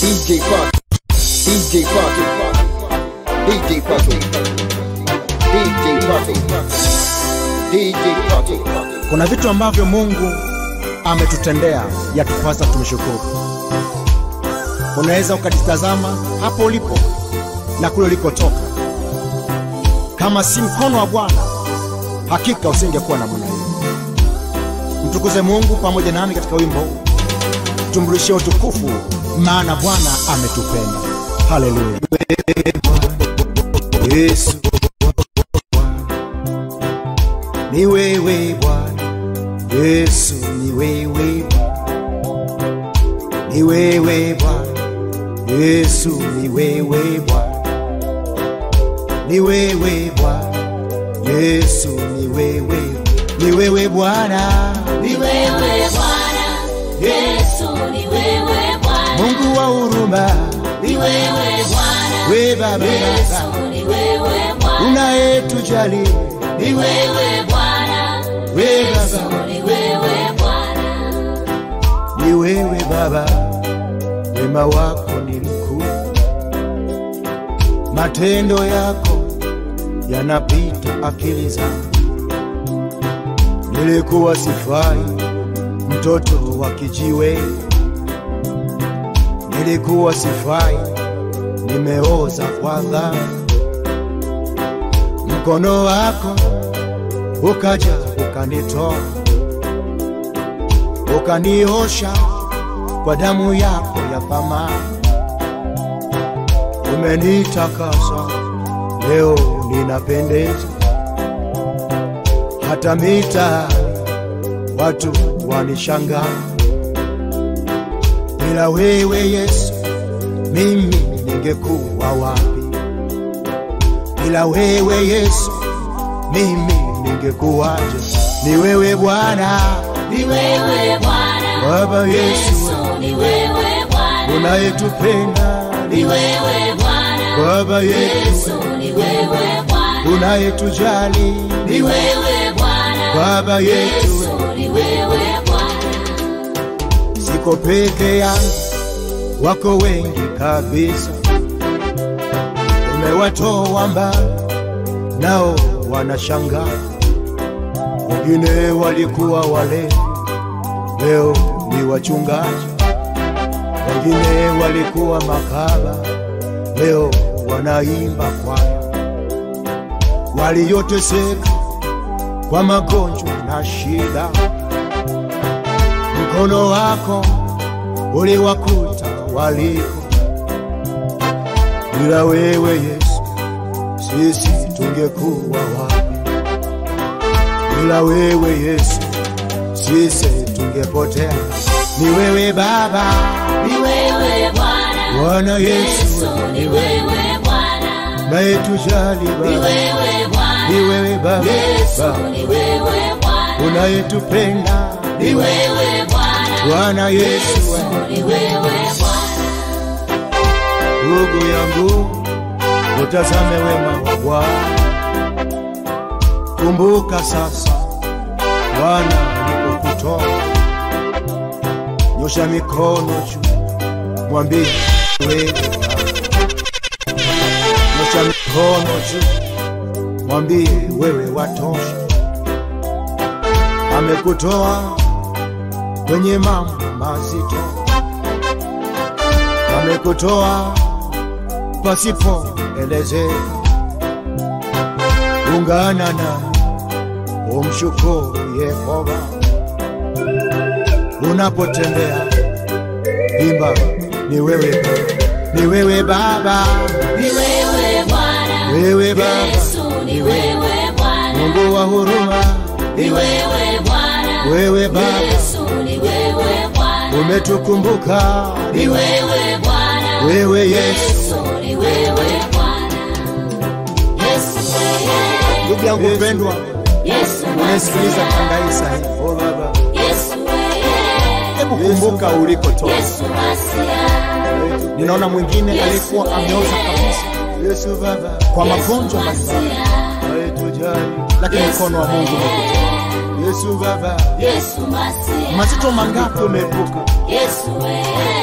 DJ Party, DJ Party, DJ Party, DJ Party, DJ Party. Kuna vitu ambavyo Mungu ametutendea yatupasa tumshukuru. Unaweza ukajitazama hapo ulipo na kule ulikotoka, kama si mkono wa Bwana hakika usingekuwa namna hiyo. Mtukuze Mungu pamoja nami katika wimbo huu, tumrudishie utukufu, maana Bwana ametupenda. Haleluya! Yesu ni wewe Bwana, Yesu ni wewe Bwana, ni wewe Bwana, Yesu ni wewe Bwana, ni wewe Bwana, Yesu ni wewe, ni wewe Bwana, Ni wewe Bwana, Yesu ni wewe Bwana, Mungu wa huruma, ni wewe Bwana, we Baba, Yesu ni wewe Bwana, unayetujali, ni wewe Bwana, we Yesu Baba, ni wewe Bwana, ni wewe Baba, wema wako ni mkuu, matendo yako yanapita akili zangu. Nilikuwa sifai, mtoto wa kijiwe, nilikuwa sifai, nimeoza kwa dhambi. Mkono wako ukaja ukanitoa, ukaniosha kwa damu yako ya thamani, umenitakasa leo ninapendeza, hata mita watu wanishangaa. Bila wewe Yesu, mimi ningekuwa wapi? Bila wewe Yesu, mimi ningekuwaje? Ni wewe Bwana, ni wewe Bwana, Baba Yesu, Yesu ni wewe Bwana, unayetupenda ni wewe Bwana, Baba yetu, Yesu ni wewe Bwana, unayetujali ni wewe Bwana, Baba yetu, Yesu ni wewe Bwana, siko peke yangu, wako wengi kabisa, umewatoa mbali, nao wanashangaa. Wengine walikuwa wale, leo ni wachungaji. Wengine walikuwa makaba, leo wanaimba kwaya. Walioteseka kwa magonjwa na shida, mkono wako uliwakuta waliko. Bila wewe Yesu, sisi tungekuwa wapi? Bila wewe Yesu, sisi tungepotea. Ni wewe Baba, ni wewe Bwana, Bwana Yesu, Yesu ni wewe Bwana, unayetujali ni Baba, wewe Bwana, ni wewe Baba, Yesu Baba, ni wewe Bwana, unayetupenda ni wewe Bwana, Bwana Yesu, Yesu ni wewe Bwana, ndugu yangu, utazame wema wa Bwana. Kumbuka sasa Bwana alipokutoa, nyosha mikono juu, mwambie wewe Baba. Nyosha mikono juu, mwambie wewe watosha. Amekutoa kwenye mambo mazito, amekutoa pasipo elezeka. Ungana na umshukuru Yehova unapotembea, imba ni wewe, ni wewe Baba, ni wewe Bwana, wewe Baba, Yesu ni wewe Bwana, Mungu wa huruma, ni wewe Bwana, wewe Baba, Yesu ni wewe Bwana, umetukumbuka, ni wewe Bwana, wewe Yesu. Yesu ni wewe Bwana, Yesu wewe, Ndugu yangu Yesu. Yesu mpendwa, unasikiliza Masia, tangaisa hii, oh Baba, Yesu wewe, hebu kumbuka ulikotoka. Yesu Masia, Ninaona mwingine alikuwa ameoza kabisa Yesu Baba, kwa Yesu magonjwa mbalimbali, Masia, aitujali. lakini mkono wa Mungu umekutoa. Yesu Baba, Yesu Masia, Mazito mangapi umeepuka, Yesu wewe,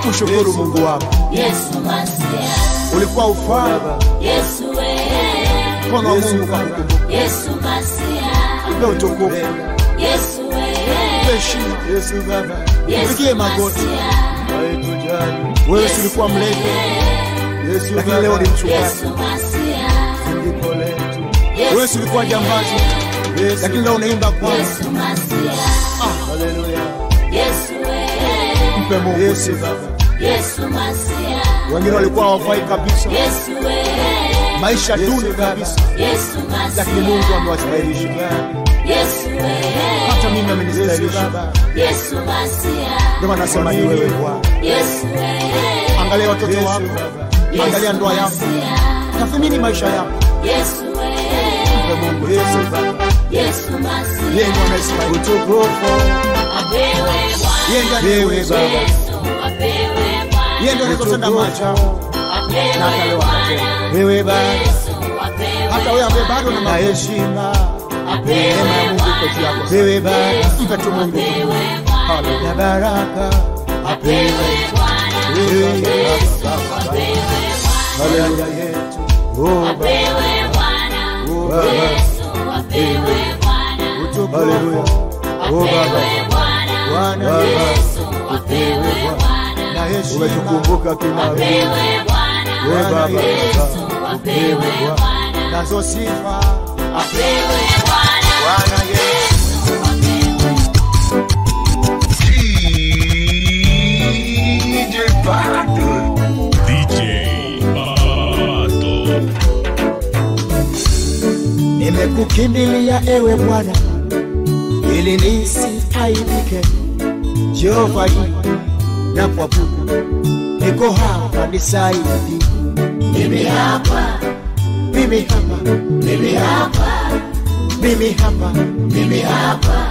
mshukuru Mungu wako. Yesu Masia, Ulikuwa ufaa Yesu wewe, mkono wa Mungu kakukumbuka. Yesu Masia, Mpe utukufu, Yesu wewe, mpe heshima. Yesu Baba, Yesu Pigie magoti. Masia, haitujali. Wewe si ulikuwa mlevi, Yesu lakini leo Baba, ni mchungaji. Yesu Masia, ndipo letu. Wewe si ulikuwa jambazi, Yesu, lakini leo unaimba kwanza. Yesu Masia, haleluya. Yesu wewe, Mpe Mungu Yesu sifa. Baba, Yesu Masia, Wengine walikuwa hawafai kabisa, Yesu wewe, maisha Yesu duni Baba. kabisa, Yesu lakini Masia, Mungu amewastahilisha. Yesu wewe, Hata mimi Yesu amenistahilisha. Baba, Yesu Masia, Ndio maana nasema ni wewe Bwana. Yesu wewe, Angalia watoto Yesu wako, Baba, angalia ndoa yako, Masia, tathmini maisha yako. Yesu wewe, Mpe Mungu Yesu sifa. Baba, Yesu Masia, Yeye ndiye anayestahili. utukufu. apewe Yeye ndiye Bwana, anayeweza. Baba. Yesu apewe Bwana, Yeye ndiye anayetenda macho. apewe Na hata leo Bwana, Wewe Baba, Yesu apewe Hata wewe ambaye bado na na maisha, heshima. neema ya Mungu iko juu yako. Wewe Baba, Mpe tu Mungu. apewe Bwana, Haleluya. na baraka. apewe Bwana, Wewe Yesu Baba, apewe Bwana, haleluya yetu. Oh Baba, apewe Bwana, oh Baba, Yesu apewe Bwana, haleluya. Oh Baba, apewe Bwana, Bwana Yesu apewe Bwana, na heshima. Umetukumbuka kina wewe. apewe Bwana, Wewe Baba, Yesu apewe Bwana, nazo sifa. apewe Bwana, Bwana Yesu. DJ Pato. Nimekukimbilia ewe Bwana ili nisiaibike. Jehova na kuabudu, niko hapa nisaidie. mimi hapa, Mimi hapa, mimi hapa, mimi hapa, mimi hapa,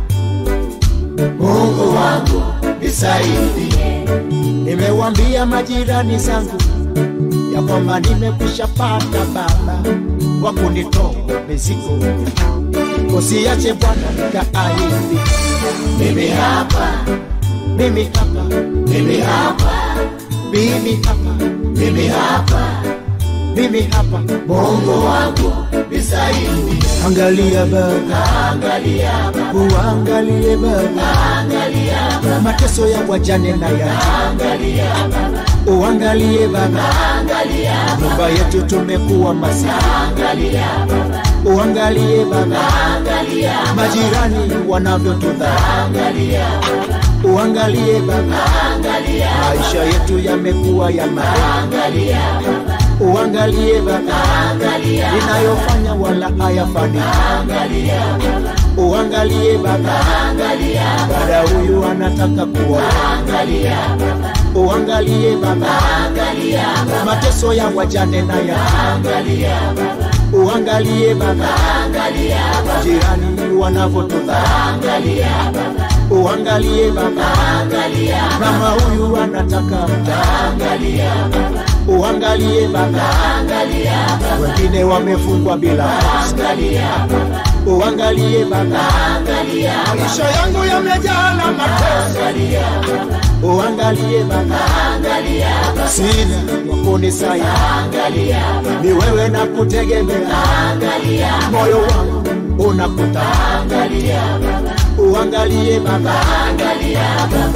Mungu wangu nisaidie. Nimewambia majirani zangu ya kwamba nimekwisha pata baba wa kunitoa mizigo, usiache Bwana nikaaibike. mimi hapa, Mimi hapa, mimi hapa, mimi hapa, mimi hapa, mimi hapa, Mungu wangu nisaidie, Angalia Baba, angalia Baba, uangalie Baba, angalia Baba, mateso ya wajane na ya angalia Baba, uangalie Baba, angalia nyumba yetu tumekuwa masikini, angalia Baba, uangalie Baba, angalia majirani wanavyotudharau, angalia uangalie Baba, angalia maisha yetu yamekuwa ya mara, angalia uangalie Baba, angalia ninayofanya wala hayafani, angalia uangalie Baba, angalia dada huyu anataka kuoa, angalia uangalie Baba, angalia mateso ya wajane na ya angalia uangalie Baba, angalia jirani wanavyotudharau, angalia uangalie Baba, angalia mama huyu anataka mtaa, angalia uangalie Baba, angalia wengine wamefungwa bila kosa, angalia uangalie Baba, angalia maisha yangu yamejaa na mateso, angalia uangalie Baba, angalia sina wa kunisaidia, angalia ni wewe na kutegemea, angalia moyo wangu unakuta, angalia uangalie Baba, angalia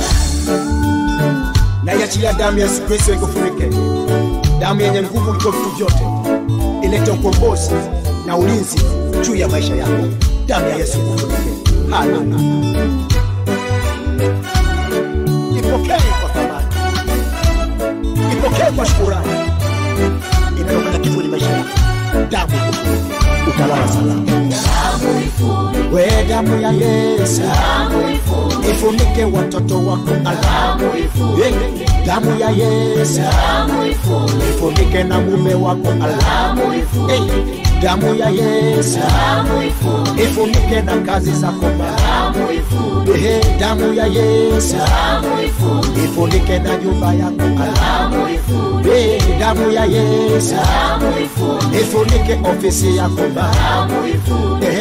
naiachilia damu ya Yesu Kristo ikufurike, damu yenye nguvu kuliko vitu vyote, ilete ukombozi na ulinzi juu ya maisha yako. Damu ya Yesu ikufurike. Haleluya! Ipokee kwa thamani, ipokee kwa shukurani, inayofanya kivuli maisha yako. Damu ikufurike, utalala salama. damu ifuni We damu ya Yesu damu ifuni ifunike watoto wako alama. damu ifuni Hey, damu ya Yesu damu ifuni ifunike na mume wako alama. damu ifuni Hey, damu ya Yesu damu ifuni ifunike na kazi zako Baba. damu ifuni Hey, damu ya Yesu damu ifuni ifunike na nyumba yako alama. damu ifuni Hey, damu ya Yesu damu ifuni ifunike ofisi yako Baba. damu ifuni Hey,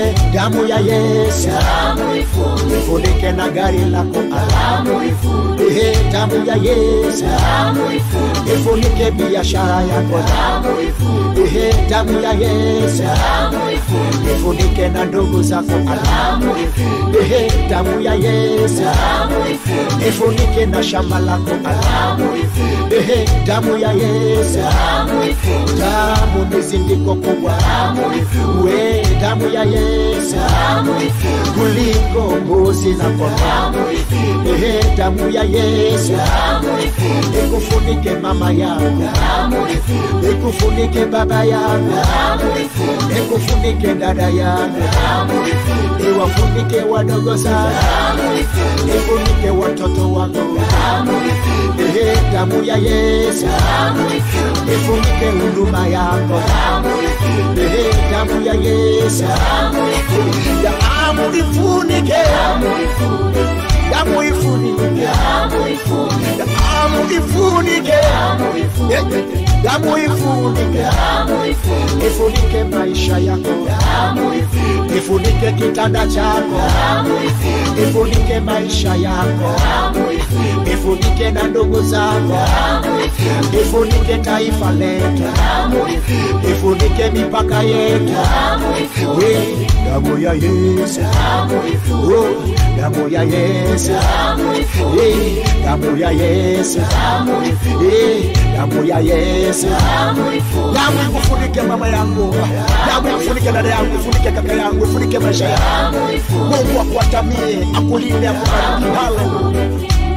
Ehe, damu ya Yesu damu ifunike, ifunike na gari lako damu ifunike, Ehe, damu ya Yesu damu ifunike, ifunike biashara yako damu ifunike, Ehe, damu ya Yesu damu ifunike, ifunike na ndugu zako damu ifunike, Ehe, damu ya Yesu damu ifunike, ifunike na shamba lako damu ifunike, Ehe, damu ya Yesu damu ifunike, damu ni zindiko kubwa damu ifunike, we damu ya Yesu damu ifunike, kuliko mbuzi na kondoo damu ifunike, Ehe, damu ya Yesu damu ifunike, ikufunike mama yangu damu ifunike, ikufunike baba yangu damu ifunike, ikufunike dada yangu damu ifunike, iwafunike wadogo sana damu ifunike, ifunike watoto wako damu ifunike, Ehe, damu ya Yesu damu ifunike, ifunike huduma yako damu ifunike, Ehe, damu ya Yesu damu ifunike, damu ifunike damu ifunike, damu ifunike damu ifunike, damu ifunike damu ifunike, damu ifunike damu ifunike, ifunike maisha yako damu ifunike, ifunike kitanda chako damu ifunike, ifunike maisha yako damu ifunike, ifunike na ndugu zako damu ifunike, ifunike taifa letu damu ifunike, ifunike mipaka yetu damu ifunike, We, damu ya Yesu damu ifunike, Oh, damu ya Yesu damu ifunike, Eh, damu ya Yesu damu ifunike, Eh, damu ya Yesu damu ifunike, damu ikufunike mama yangu damu ikufunike dada yangu ifunike kaka yangu ifunike maisha yangu damu ifunike, Mungu akuatamie akulinde akubariki haleluya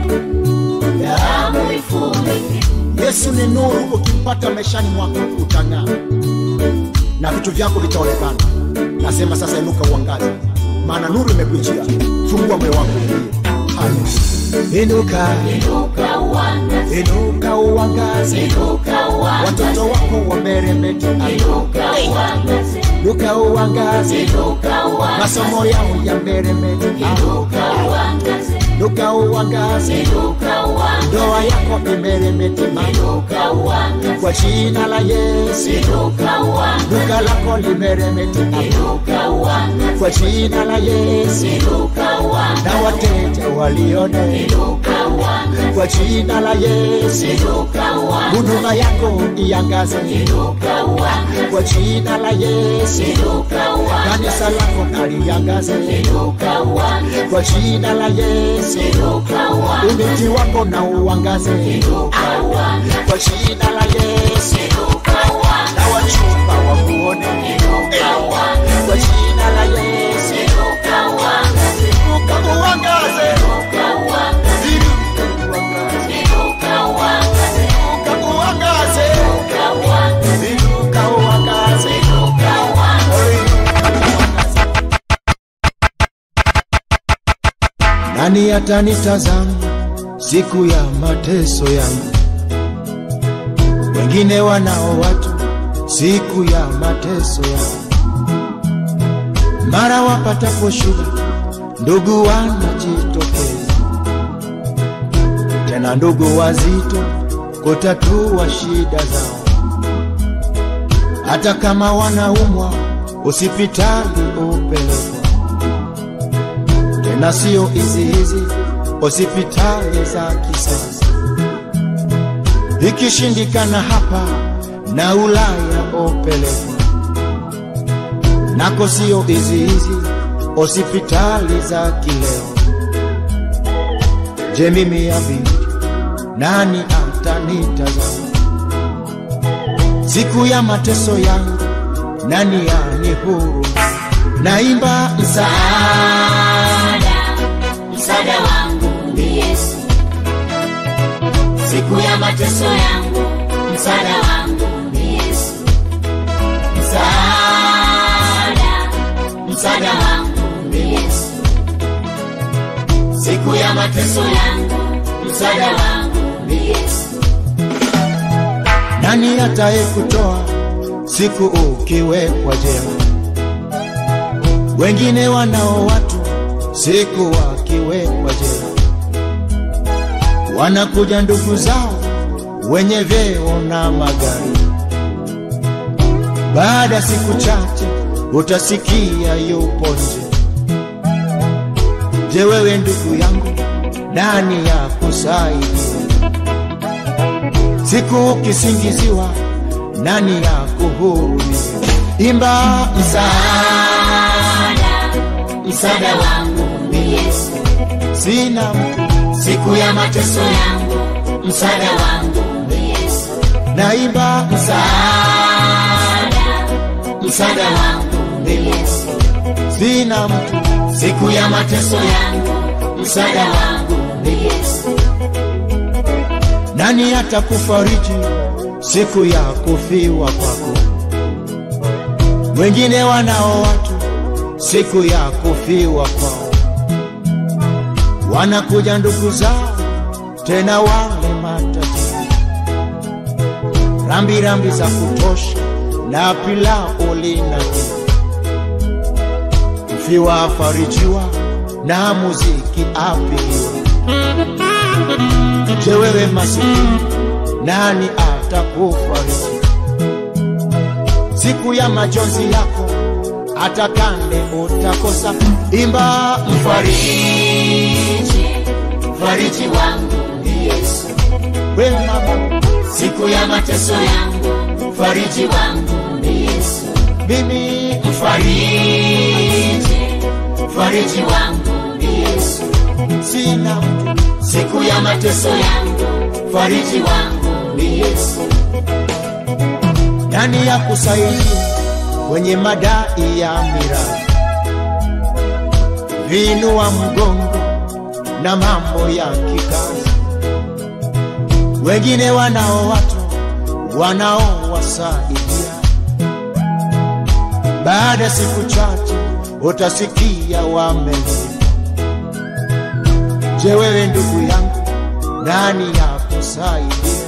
damu ifunike, Yesu ni nuru, ukimpata maishani mwako utang'aa na vitu vyako vitaonekana. Nasema sasa, inuka uangaze, maana nuru imekujia. Fungua moyo wako uingie. Haleluya. Inuka, inuka uangaze, inuka uangaze, inuka uangaze, watoto wako wameremete. inuka uangaze, Inuka uangaze, inuka uangaze, masomo yao yameremete. inuka uangaze, Inuka uangaze, inuka uangaze, ndoa yako imeremete. inuka uangaze, Kwa jina la Yesu, inuka uangaze, duka lako limeremete. inuka uangaze, Kwa jina la Yesu, inuka uangaze, na wateja walione inuka uangaze, kwa jina la Yesu, inuka uangaze, huduma yako iangaze inuka uangaze, kwa jina la Yesu, inuka uangaze, kanisa lako naliangaze inuka uangaze, kwa jina la Yesu, inuka uangaze, umiti wako na uangaze inuka uangaze, kwa jina la Yesu, inuka uangaze, na wachumba wakuone inuka uangaze, kwa jina la Yesu, inuka uangaze, inuka uangaze, inuka uangaze, inuka uangaze, inuka uangaze, inuka uangaze, inuka uangaze, inuka uangaze. inuka uangaze. Nani atanitazama siku ya mateso yangu? Wengine wanao watu siku ya mateso yangu, mara wapatapo shida, ndugu wanajitokeza, tena ndugu wazito kutatua shida zao, hata kama wanaumwa hospitali upelekwa tena sio hizi hizi hospitali za kisasa. Ikishindikana hapa na Ulaya opelekwa nako, sio hizi hizi hospitali za kileo. Je, mimi abi nani atanitazama siku ya mateso yangu? Nani yanihuru? Naimba msaada Msaada, msaada wangu ni Yesu. Siku ya mateso yangu, msaada wangu ni Yesu. Msaada, msaada wangu ni Yesu. Siku ya mateso yangu, msaada wangu ni Yesu. Nani ataye kutoa siku ukiwekwa jela? Wengine wanao watu siku wakiwekwa jela, wanakuja ndugu zao wenye vyeo na magari, baada ya siku chache utasikia yupo nje. Je, wewe ndugu yangu, nani ya kusaidia? Siku ukisingiziwa, nani ya kuhurumia? Imba msaada, msaada wangu ni Yesu, sina mtu, siku ya mateso yangu, msaada wangu ni Yesu, naimba msaada, msaada wangu ni Yesu, sina mtu, siku ya mateso yangu, msaada wangu ni Yesu, nani atakufariji siku ya kufiwa kwako? Wengine wanao watu siku ya kufiwa kwao, wanakuja ndugu zao tena wale matajiri, rambi rambi za kutosha na pilau lina mfiwa afarijiwa na muziki apiliwa. Je, wewe masikini, nani atakufariji siku ya majonzi yako? Hata kande utakosa, imba mfariji, fariji wangu ni Yesu, we mama, siku ya mateso yangu, fariji wangu ni Yesu, mimi fariji, fariji wangu ni Yesu, sina mtu, siku ya mateso yangu, fariji wangu ni Yesu, nani ya kusaidia kwenye madai ya mirathi, vinua mgongo na mambo ya kikazi. Wengine wanao watu wanaowasaidia, baada ya siku chache utasikia wamelipa. Je, wewe ndugu yangu, nani ya kusaidia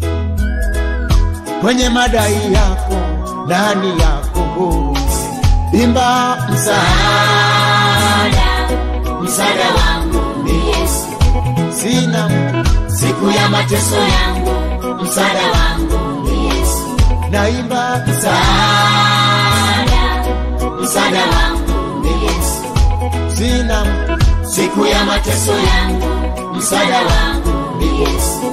kwenye madai yako? Nani ya kuhurumia? Imba msaada, msaada wangu ni Yesu, sina mtu, siku ya mateso yangu, msaada wangu ni Yesu, naimba msaada, msaada wangu ni Yesu, sina mtu, siku ya mateso yangu, msaada wangu ni Yesu,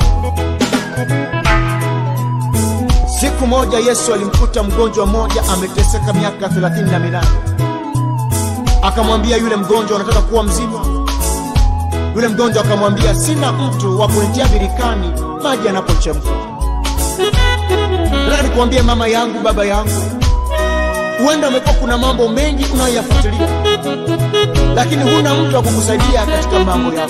Siku moja Yesu alimkuta mgonjwa mmoja ameteseka miaka thelathini na minane. Akamwambia yule mgonjwa, unataka kuwa mzima? Yule mgonjwa akamwambia, sina mtu wa kunitia birikani maji yanapochemka. Nataka nikuambie mama yangu, baba yangu, huenda umekuwa kuna mambo mengi unayoyafuatilia, lakini huna mtu wa kukusaidia katika mambo yako.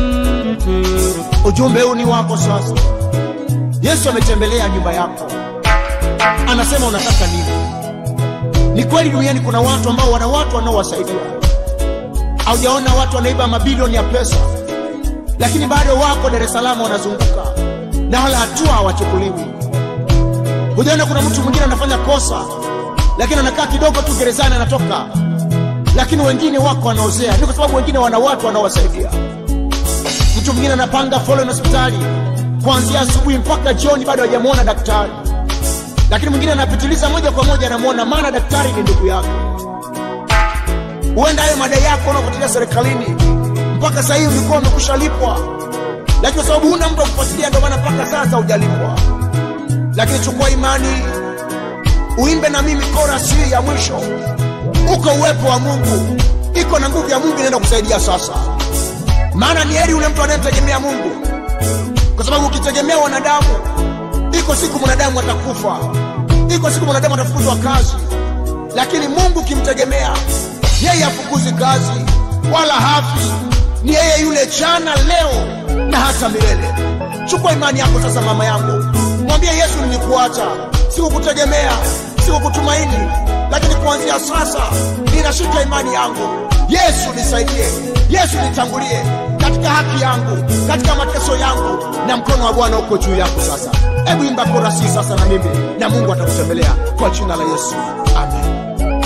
Ujumbe huu ni wako sasa. Yesu ametembelea nyumba yako, anasema unataka nini? Ni kweli duniani kuna watu ambao wana watu wanaowasaidia. Haujaona watu wanaiba mabilioni ya pesa, lakini bado wako Dar es Salaam wanazunguka na wala hatua hawachukuliwi. Hujaona kuna mtu mwingine anafanya kosa, lakini anakaa kidogo tu gerezani anatoka, lakini wengine wako wanaozea. Ni kwa sababu wengine wana watu wanaowasaidia. Mtu mwingine anapanga foleni hospitali kuanzia asubuhi mpaka jioni, bado hajamwona daktari, lakini mwingine anapitiliza moja kwa moja, anamwona, maana daktari ni ndugu yake. Huenda hayo madai yako unaofuatilia serikalini mpaka sasa hivi ulikuwa umekusha lipwa, lakini kwa sababu huna mtu wa kufuatilia, ndio maana mpaka sasa hujalipwa. Lakini chukua imani, uimbe na mimi korasi hii ya mwisho. Uko uwepo wa Mungu, iko na nguvu ya Mungu inaenda kusaidia sasa, maana ni heri yule mtu anayemtegemea Mungu kwa sababu ukitegemea wanadamu, iko siku mwanadamu atakufa, iko siku mwanadamu atafukuzwa kazi, lakini Mungu ukimtegemea yeye hafukuzi kazi wala hafi, ni yeye yule jana, leo na hata milele. Chukua imani yako sasa, mama yangu, mwambie Yesu, nilikuacha, sikukutegemea, sikukutumaini, lakini kuanzia sasa ninashika imani yangu. Yesu nisaidie, Yesu nitangulie katika haki yangu, katika mateso yangu, na mkono wa Bwana uko juu yako sasa. Hebu imba korasi sasa na mimi, na Mungu atakutembelea kwa jina la Yesu, amen.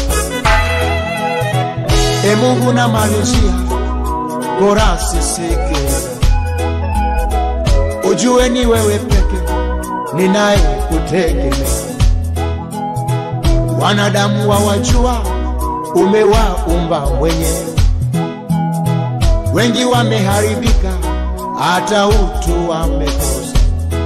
E Mungu namalizia korasi sikiliza, ujue ni wewe peke ninaye kutegemea. Wanadamu wawajua umewaumba mwenyewe. Wengi wameharibika, hata utu wamekosa.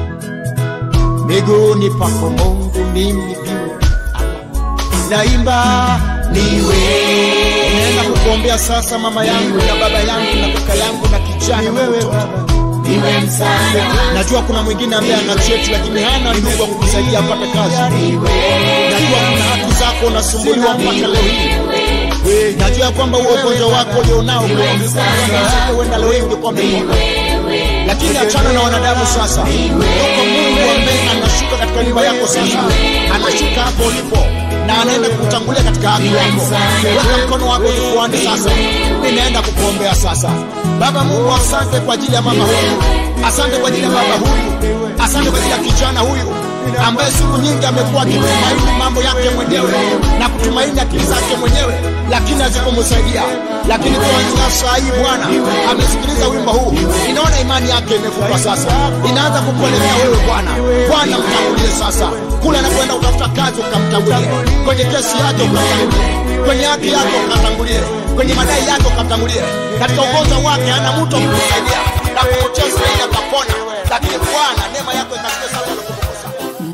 Miguuni pako Mungu, mimi pia naimba niwe. Naenda kukuombea sasa, mama yangu na baba yangu na kaka yangu na kijana na mtoto. niwe msaada Najua kuna mwingine ambaye ana cheti lakini hana ndugu wa kukusaidia apate kazi. Najua kuna haki zako unasumbuliwa mpaka leo hii. Najua ya kwamba huo ugonjwa wako ulionao huenda leo hii ungekuwa umepona, lakini achana na wanadamu sasa. Yuko Mungu ambaye anashuka katika nyumba yako sasa, anashuka hapo ulipo na anaenda kukutangulia katika haki yako. Weka mkono wako kifuani sasa, ninaenda kukuombea sasa. Baba Mungu, asante kwa ajili ya mama huyu, asante kwa ajili ya baba huyu, asante kwa ajili ya kijana huyu ambaye siku nyingi amekuwa akitumaini mambo yake mwenyewe na kutumaini akili zake mwenyewe, lakini hazikumsaidia. Lakini kuanzia saa hii Bwana amesikiliza wimbo huu, inaona imani yake imekufa sasa, inaanza kukuelemea wewe Bwana. Bwana mtangulie sasa, kule anakwenda utafuta kazi ukamtangulie, kwenye kesi yake ukamtangulie, kwenye haki yake ukatangulie, kwenye madai yake ukamtangulie, katika ugonjwa wake hana mtu wa kumsaidia na kupotea zaidi akapona, lakini Bwana neema yako ikashike sana na kumgusa.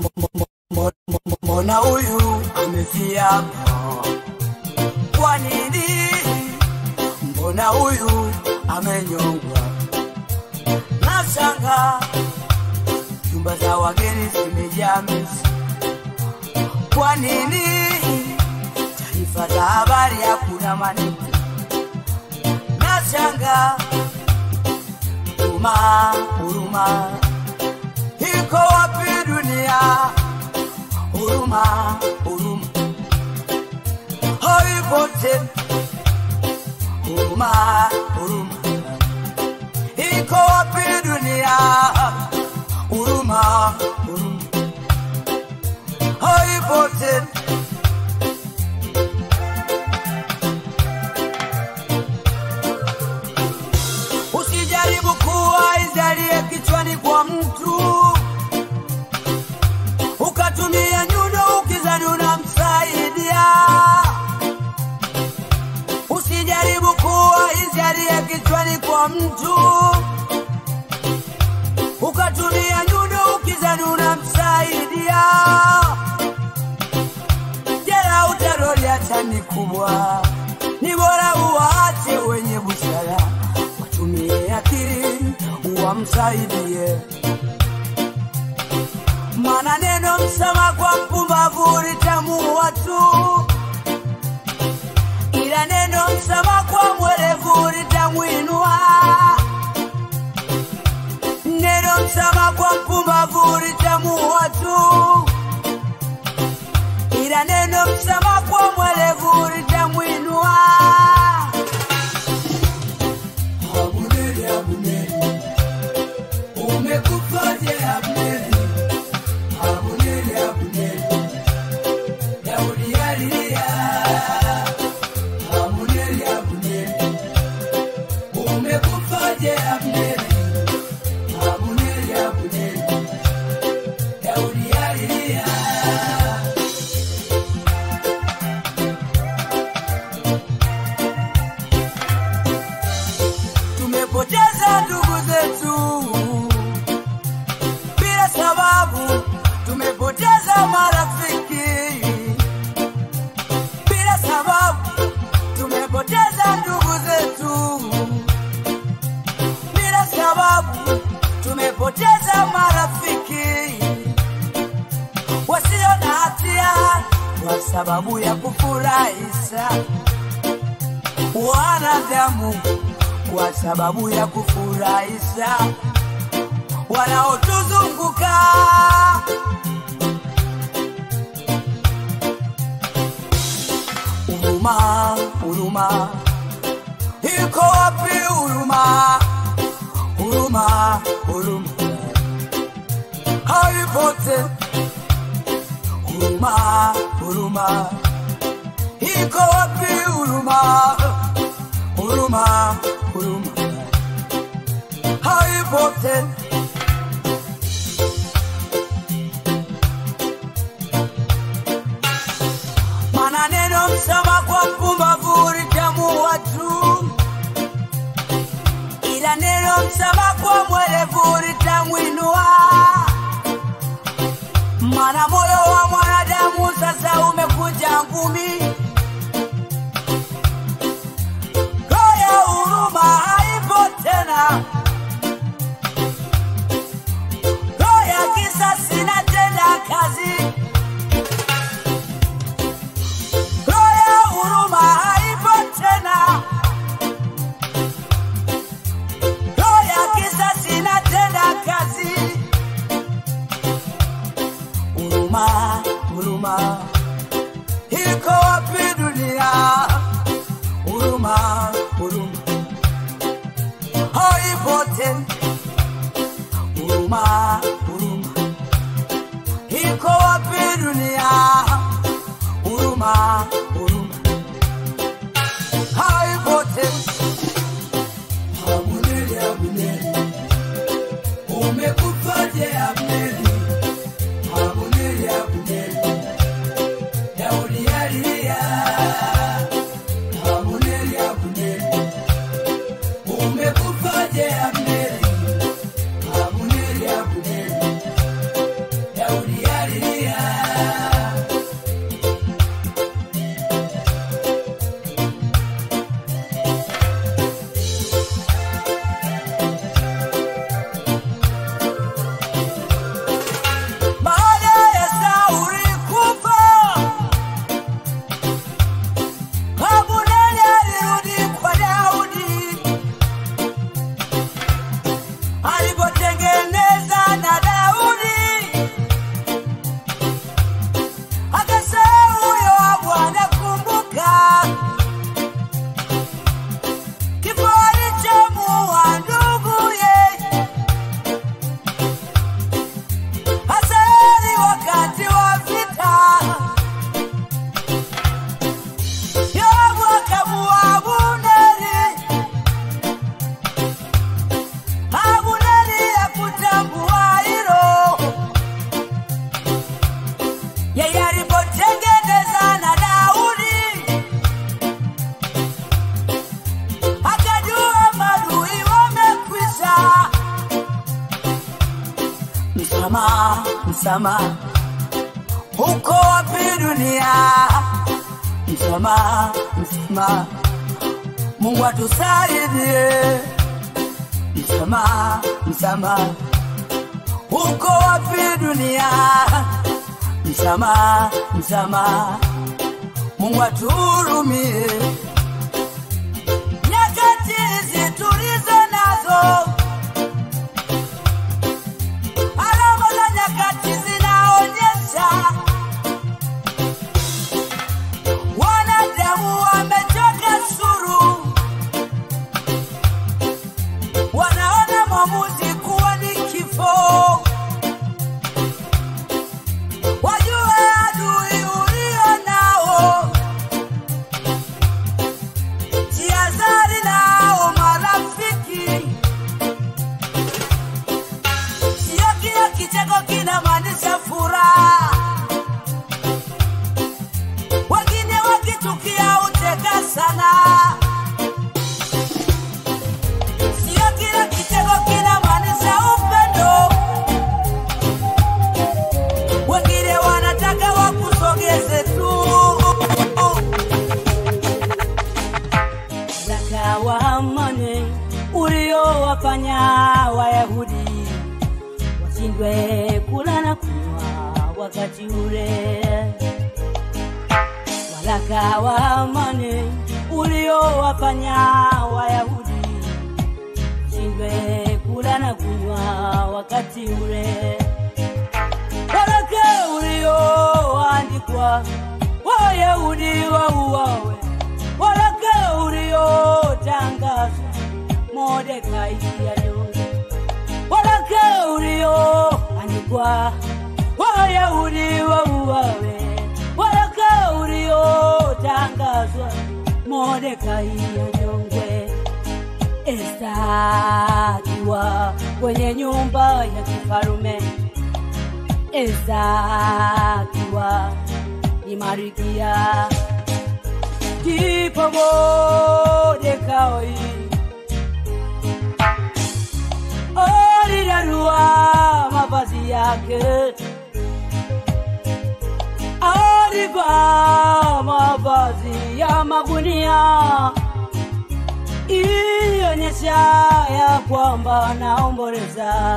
mbona huyu amefia kwa nini mbona huyu amenyongwa na shanga nyumba za wageni zimejaa misi kwa nini taarifa za habari hakuna maneno na shanga huruma huruma iko wapi dunia huruma huruma haipo tena huruma huruma iko wapi dunia huruma huruma haipo tena usijaribu kuwa izalie kichwani kwa mtu ukatumia nyundo ukizani unamsaidia. Usijaribu kuwa ijaria kichwani kwa mtu, ukatumia nyundo ukizani unamsaidia. Jera utaroli hata ni kubwa, ni bora uwaache wenye busara, watumie akili wamsaidie maana neno msama kwa mpumbavu litamuua tu, ila neno msama kwa mwerevu litamwinua. Neno msama kwa mpumbavu litamuua tu, ila neno msama kwa mwerevu litamwinua. Abuneri, Abuneri, umekufaje Abuneri? Abuneri, Abuneri, Daudi alilia. Abuneri, Abuneri, umekufaje Abuneri? Abuneri, Abuneri, Daudi alilia. Tumepoteza ndugu zetu bila sababu tumepoteza marafiki bila sababu tumepoteza ndugu zetu bila sababu tumepoteza marafiki wasio na hatia kwa sababu ya kufurahisha wanadamu kwa sababu ya kufurahisha wanaotuzunguka. Huruma, huruma, iko wapi huruma? Huruma, huruma, haipo tena. Huruma, huruma, iko wapi huruma? Huruma, huruma, haipo tena. Maana neno msama kwa mpumba sama kwa mwerevu litamwinua, mana moyo wa mwanadamu sasa umekuja ngumi. Roho ya huruma haipo tena, roho ya kisasi inatenda kazi. Roho ya huruma haipo tena, roho ya kisasi inatenda kazi. Huruma, huruma iko wapi dunia? Huruma, huruma haipo tena. Huruma, huruma iko wapi dunia? Huruma, huruma haipo tena. Abuneri, Abuneri, umekufaje Abuneri? Abuneri, Abuneri, Daudi alilia. Abuneri, Abuneri, umekufaje Abuneri? Abuneri, Abuneri, Daudi alilia. Baada ya Sauli kufa, Abuneri alirudi kwa Daudi alipotengeneza na Daudi, akasema huyo Bwana, kumbuka kifo alichomuua nduguye Hazaeli wakati wa vita, Yoabu akamuua Abuneri. Abuneri hakutambua hilo, yeye alipotengeneza na Daudi, akajua maadui wamekwisha. Msamaha, msamaha, uko wapi dunia? Msamaha, msamaha, Mungu atusaidie. Msamaha, msamaha, uko wapi dunia? Msamaha, msamaha, Mungu atuhurumie. Nyakati hizi tulizo nazo alama za nyakati zinaonyesha wanadamu wamechoka suru, wanaona maamuzi kuwa ni kifo. Wajue adui ulio nao, jihadhari nao marafiki Sio kila kicheko kinamaanisha furaha. Wengine wakitukia ucheka sana. Sio kila kicheko kinamaanisha upendo. Wengine wanataka wakusogeze tu. Zaka wa amani uliowafanya Wayahudi washindwe kula na kunywa wakati ule. Waraka wa amani uliowafanya Wayahudi washindwe kula na kunywa wakati ule. Waraka ulioandikwa Wayahudi wauawe, waraka uliotangazwa Mordekai anyongwe, waraka ulioandikwa Wayahudi wauawe, waraka uliotangazwa Mordekai anyongwe. Esta akiwa kwenye nyumba ya kifarume, Esta akiwa ni Marikia, ndipo Mordekai akararua mavazi yake alivaa mavazi ya magunia ilionyesha ya kwamba naomboleza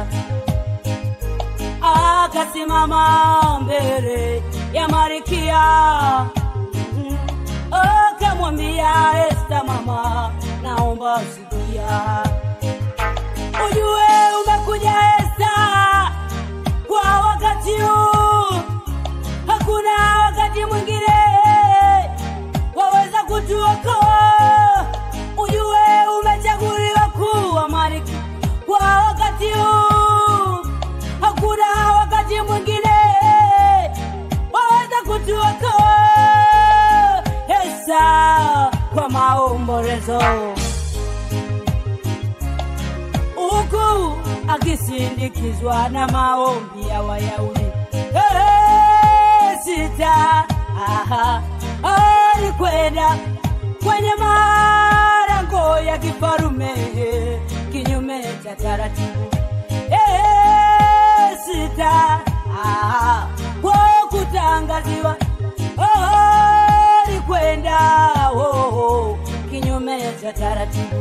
akasimama mbele ya marikia Mm. akamwambia esta mama naomba sikia ujue umekuja esta kwa wakati huu hakuna wakati mwingine waweza kutuokoa ujue umechaguliwa kuwa malkia kwa wakati huu hakuna wakati mwingine waweza kutuokoa esa kwa maombolezo huku akisindikizwa na maombi ya Wayahudi. Hey, sita aha, alikwenda kwenye malango ya kifarume kinyume cha taratibu. Hey, sita aha, kwa kutangaziwa oh, alikwenda oh, oh, kinyume cha taratibu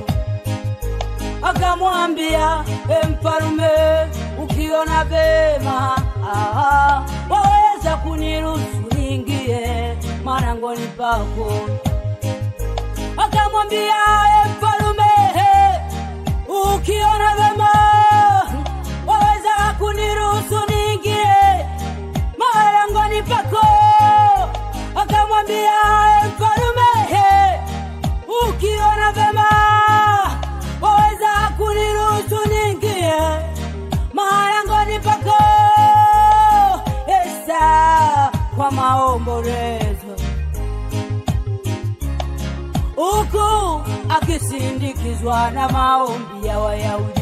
akamwambia "E mfalume, ukiona vema aha, waweza kuniruhusu niingie marangoni pako. Akamwambia "E mfalume, ukiona vema waweza kuniruhusu niingie marangoni pako. Akamwambia "E mfalume, ukiona vema waweza kuniruhusu niingie marangoni pako esa kwa maombolezo huku akisindikizwa na maombi ya Wayahudi.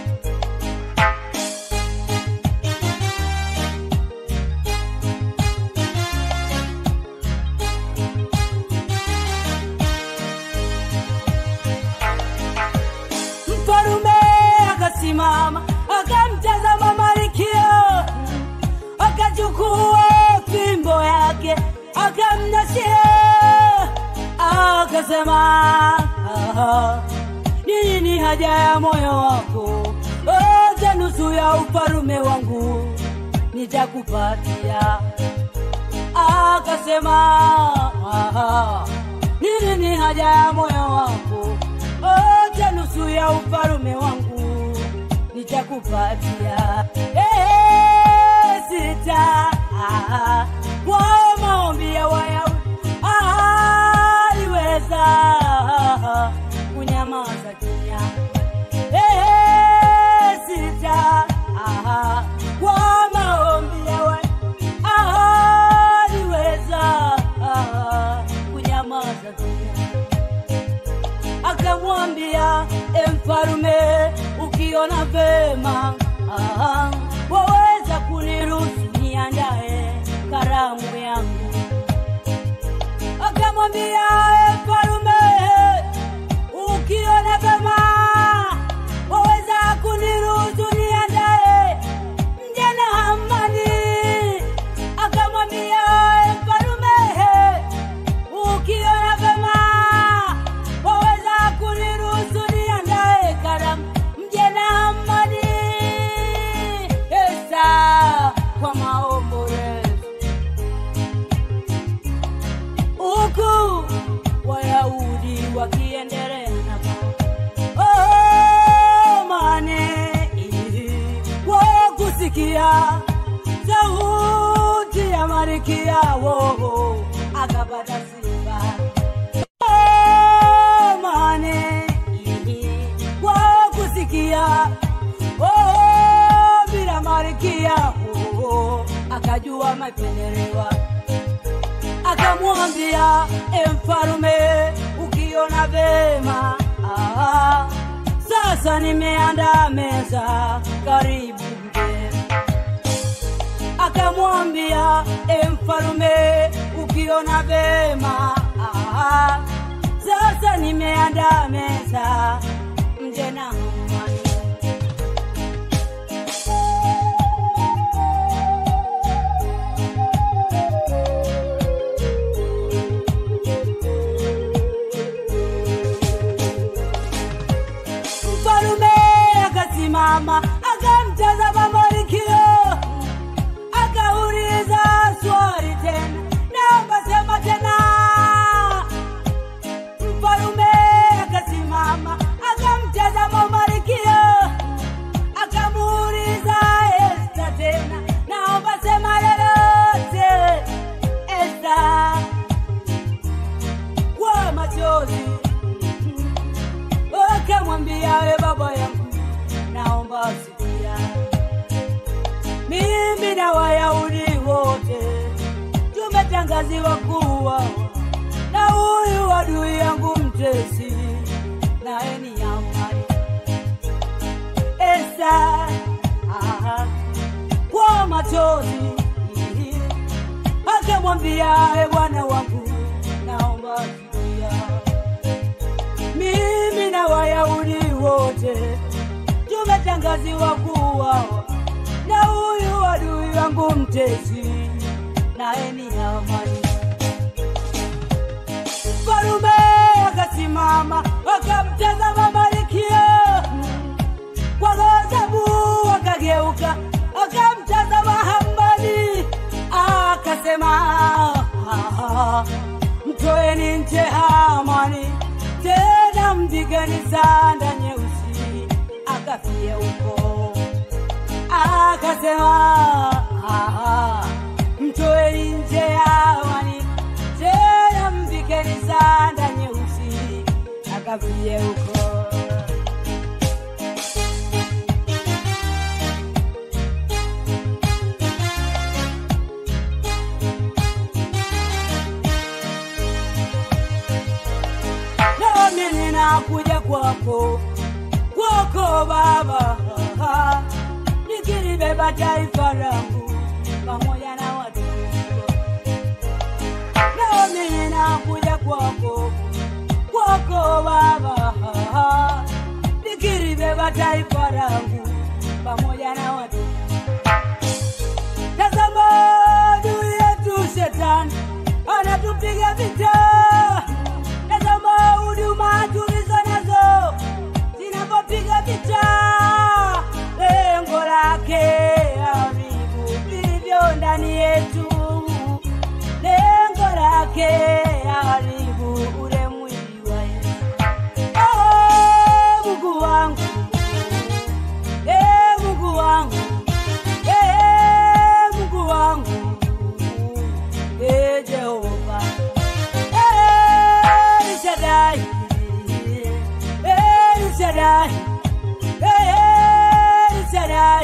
Mfalume akasimama akamtazama Malkia, akachukua fimbo yake akamnashia, akasema "Ah, ni nini haja ya moyo wako? Oza nusu ya ufalume wangu nitakupatia. Akasema "Ah, ni nini haja ya moyo wako? Oza nusu ya ufalume wangu nitakupatia. Eh, sita ah, kwa maombi ya Wayahudi aliweza kunyamaza kimya. Eh, sita ah, kwa maombi ya Wayahudi aliweza kunyamaza kimya akamwambia e mfalume ukiona vema ah, waweza kuniruhusu niandae karamu yangu akamwambia e mfalume ukiona vema waweza kuniruhusu niandae mje na Hamani akamwambia e mfalume ukiona vema waweza kuniruhusu niandae karamu mje na Hamani Esa kwa maombolezo huku Wayahudi wakiendelea na oh, mane kwa kusikia sauti ya Malkia wo akapata sifa Oh, mane kwa kusikia oh, bila Malkia oh, akajua mapendelewa akamwambia e mfalume ukiona vema ah, sasa nimeandaa meza karibu mgeni akamwambia e mfalume ukiona vema ah, sasa nimeandaa meza mje na Hamani tumetangaziwa kuwa na huyu adui yangu mtesi, naye ni amani. Esa ah, kwa machozi akamwambia, e Bwana wangu, naomba zuia mimi na Wayahudi wote tumetangaziwa kuuawa na huyu adui wangu mtesi, naye ni amani. Mfalume akasimama akamtazama Malkia kwa ghadhabu, akageuka akamtazama Hamani akasema, "Ah, mtoeni nje Hamani, tena mpigeni sanda nyeusi akafie huko akasema "Ah, mtoeni nje Hamani, tena mpigeni sanda nyeusi akafie huko nami ninakuja kwako kwako Baba, nikilibeba taifa langu pamoja na watu wako. nami ninakuja kwako kwako Baba, nikilibeba taifa langu pamoja na watu Tazama adui yetu shetani anatupiga vita. Tazama huduma tulizo nazo zinavyopiga vita, lengo lake haribu vilivyo ndani yetu, lengo lake haribu ule mwili wa Yesu. Oh, Mungu wangu, eh, Mungu wangu Eh, Mungu wangu, eh, Jehova, eh, El Shaddai, eh, El Shaddai, eh, El Shaddai,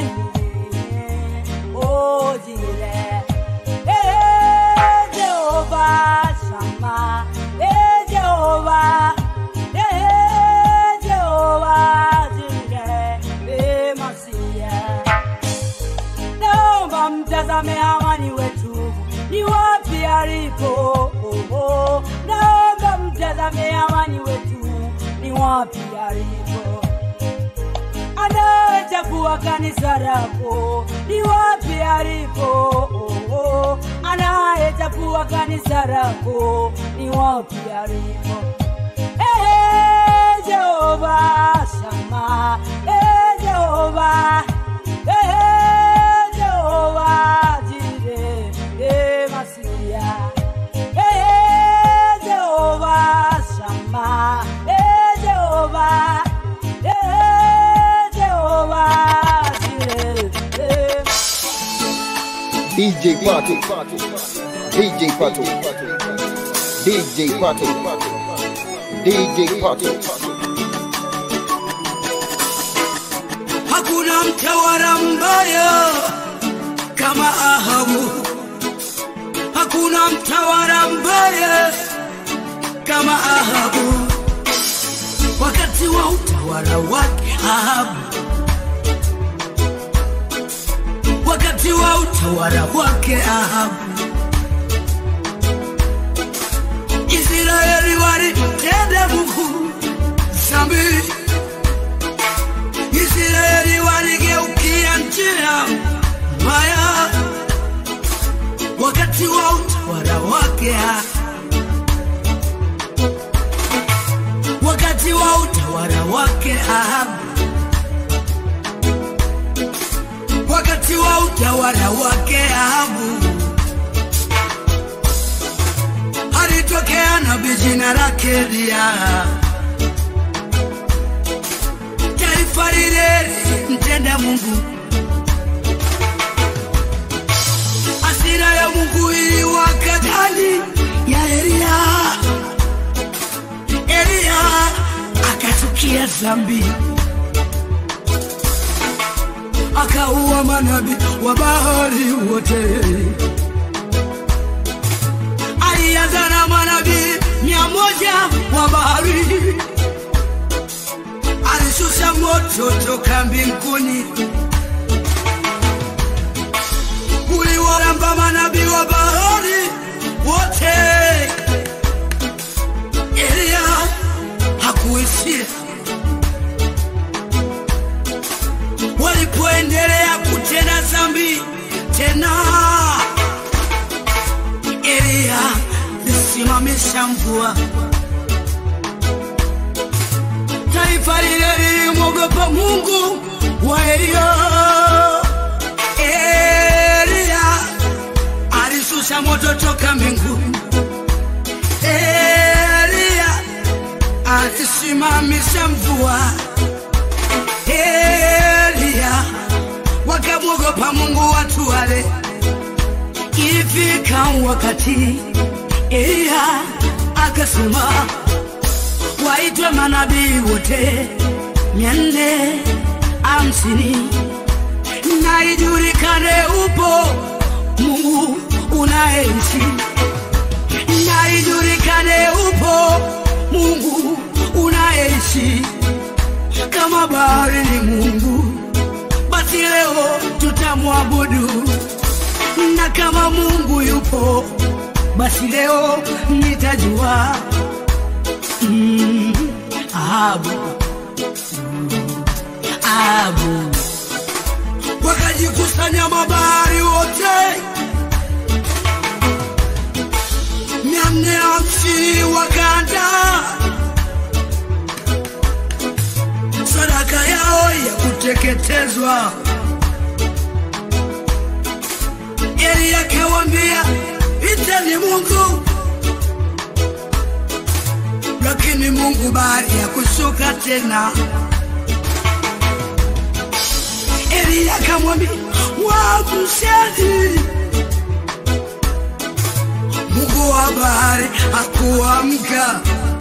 oh, Jireh, eh, Jehova Shammah, eh, Jehova, eh, Jehova Jireh, eh, Masiah naomba mtazame amani wetu ni wapi alipo. Oh, oh. Naomba mtazame amani wetu ni wapi alipo. Anayechafua kanisa lako ni wapi alipo. Oh, oh. Anayechafua kanisa lako ni wapi alipo. Eh, Jehova Shama, eh, Jehova, eh, Jehova Jire, eh, Masia, eh, Jehova Shama, eh, Jehova, eh, Jehova Jire, eh, DJ Pato, DJ Pato, DJ Pato, DJ Pato. Hakuna mtawala mbaya kama Ahabu, hakuna mtawala mbaya kama Ahabu. Wakati wa utawala wake Ahabu, wakati wa utawala wake Ahabu, Israeli walitenda Mungu dhambi Israeli waligeukia njia mbaya wakati wa utawala wake, wakati wa utawala wake Ahabu, wakati wa utawala wake Ahabu alitokea nabii jina lake Eliya taifa lile mtenda Mungu. Hasira ya Mungu iliwaka ndani ya Eliya. Eliya akachukia dhambi, akaua manabii wa Baali wote. moto toka mbinguni uliwaramba manabii wa bahari wote. Elia hakuishia, walipoendelea kutenda dhambi tena, Elia lisimamisha mvua. Taifa lile lilimwogopa Mungu wa Elia. Elia alishusha moto toka mbinguni. Elia alisimamisha mvua. Elia wakamwogopa Mungu watu wale. Ilifika wakati Elia akasema waitwe manabii wote mia nne hamsini na ijulikane upo Mungu unaishi, na ijulikane upo Mungu unaishi. Kama bahari ni Mungu, basi leo tutamwabudu, na kama Mungu yupo, basi leo nitajua mm, Ahabu Ahabu wakajikusanya mabahari wote mia nne hamsini wakaanda sadaka yao ya kuteketezwa. Eli akawambia iteni Mungu, lakini Mungu baada ya kushuka tena Eli akamwambia wamsheni. Mungu wa bahari hakuamka,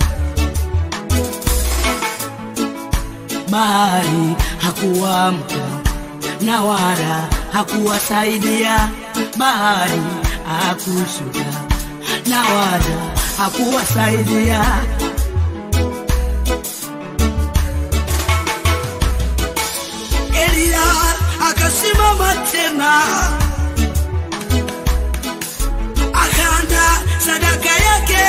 bahari hakuamka na wala hakuwasaidia, bahari hakushuka na wala hakuwasaidia. Elia akasimama tena, akaanda sadaka yake,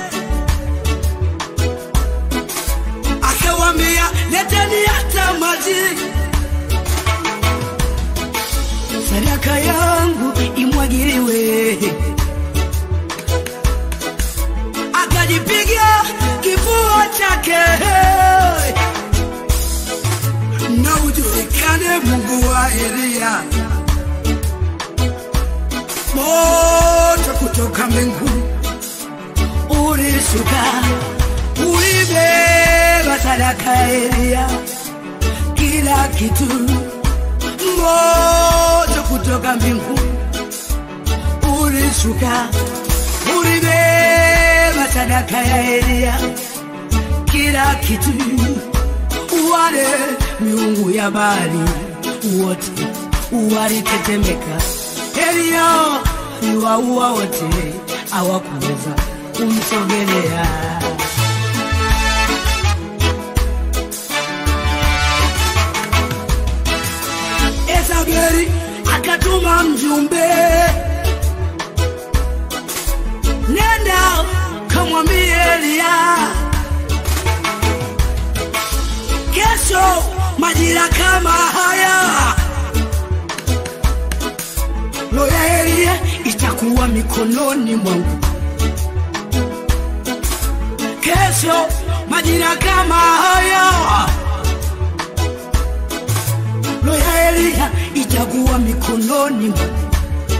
akawambia leteni hata maji, sadaka yangu imwagiliwe. Akajipiga kifua chake na ujulikane Mungu wa Elia. Moto kutoka mbinguni ulishuka, ulibeba sadaka ya Elia, kila kitu. Moto kutoka mbinguni ulishuka, ulibeba sadaka ya Elia, kila kitu wale miungu ya Baali wote walitetemeka. Elia aliwaua wote, hawakuweza kumsogelea. Yezebeli akatuma mjumbe, nenda kamwambie Elia kesho majira kama haya roho ya Elia itakuwa mikononi mwangu. Kesho majira kama haya roho ya Elia itakuwa mikononi mwangu.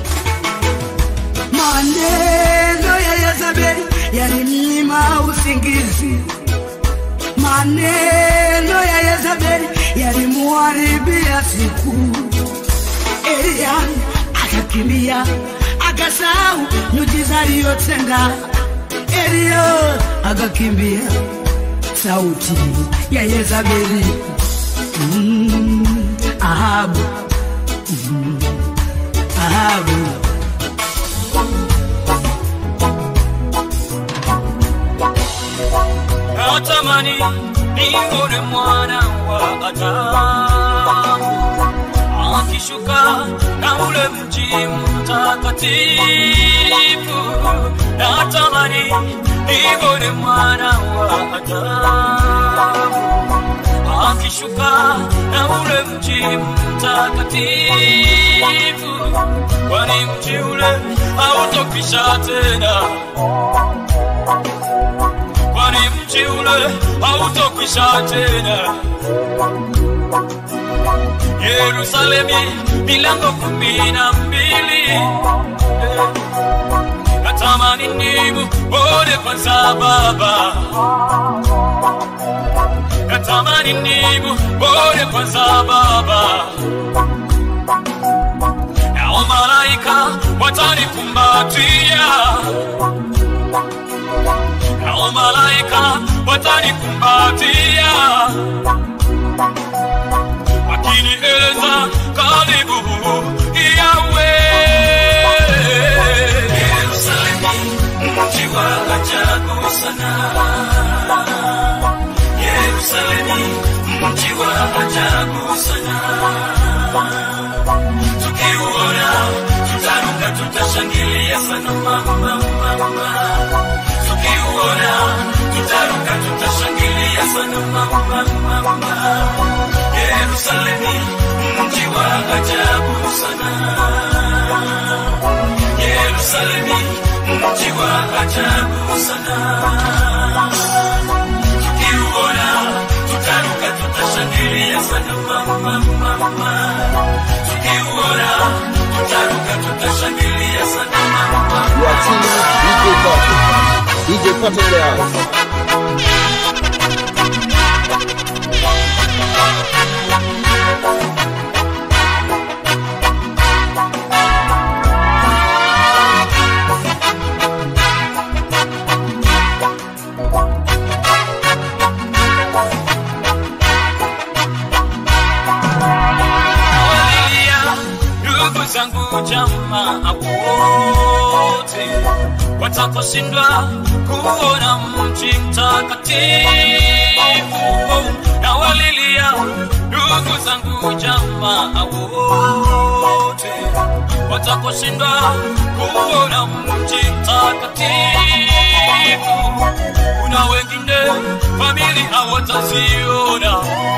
Maneno ya Yezebeli yalimnyima usingizi maneno ya Yezebeli yalimuharibia siku. Elia akakimbia akasahau miujiza aliyotenda. Elia akakimbia sauti ya Yezebeli. Mm, Ahabu, mm, Ahabu natamani nione mwana wa Adamu akishuka na ule mji mtakatifu. Natamani nione mwana wa Adamu akishuka na ule mji mtakatifu, kwani mji ule hautokwisha tena, kwani mji ule hautokwisha tena. Yerusalemi milango kumi na mbili natamani nimuone kwanza Baba, natamani nimuone kwanza Baba, nao malaika watanikumbatia, nao malaika watanikumbatia wakinieleza karibu yawe Yerusalemu mji wa ajabu sana Yerusalemu mji wa ajabu sana tukiuona tutaruka tutashangilia sana mama mama tukiuona tutaruka tutashangilia sana mama mama Yerusalemu mji wa ajabu sana Yerusalemu mji wa ajabu sana tukiuona tutaruka tutashangilia sana mama mama tukiuona tutaruka tutashangilia sana mama You are tuning with DJ Pato. DJ Pato in the house. Haleluya, ndugu zangu jamaa wote watakaoshindwa kuona mji mtakatifu na walilia ndugu zangu jamaa wote watakaoshindwa kuona mji mtakatifu kuna wengine famili hawataziona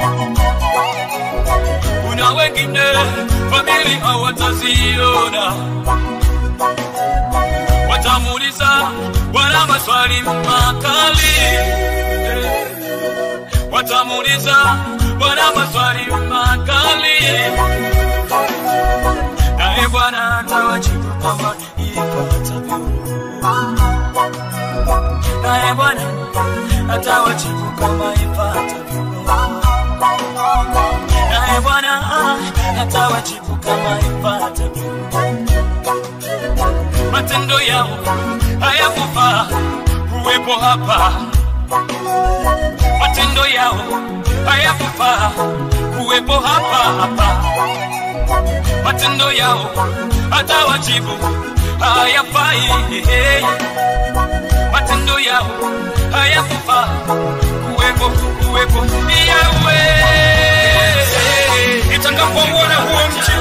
kuna wengine famili hawataziona, watamuuliza Bwana maswali makali, watamuuliza Bwana maswali makali, naye Bwana atawajibu kama ipasavyo, naye Bwana atawajibu kama ipasavyo naye Bwana atawajibu kama ifuatavyo. Matendo yao hayakufaa kuwepo hapa, matendo yao hayakufaa kuwepo hapa hapa, matendo yao atawajibu hayafai, matendo yao hayakufaa kuwepo kuwepo yawe nitakapouona huo mji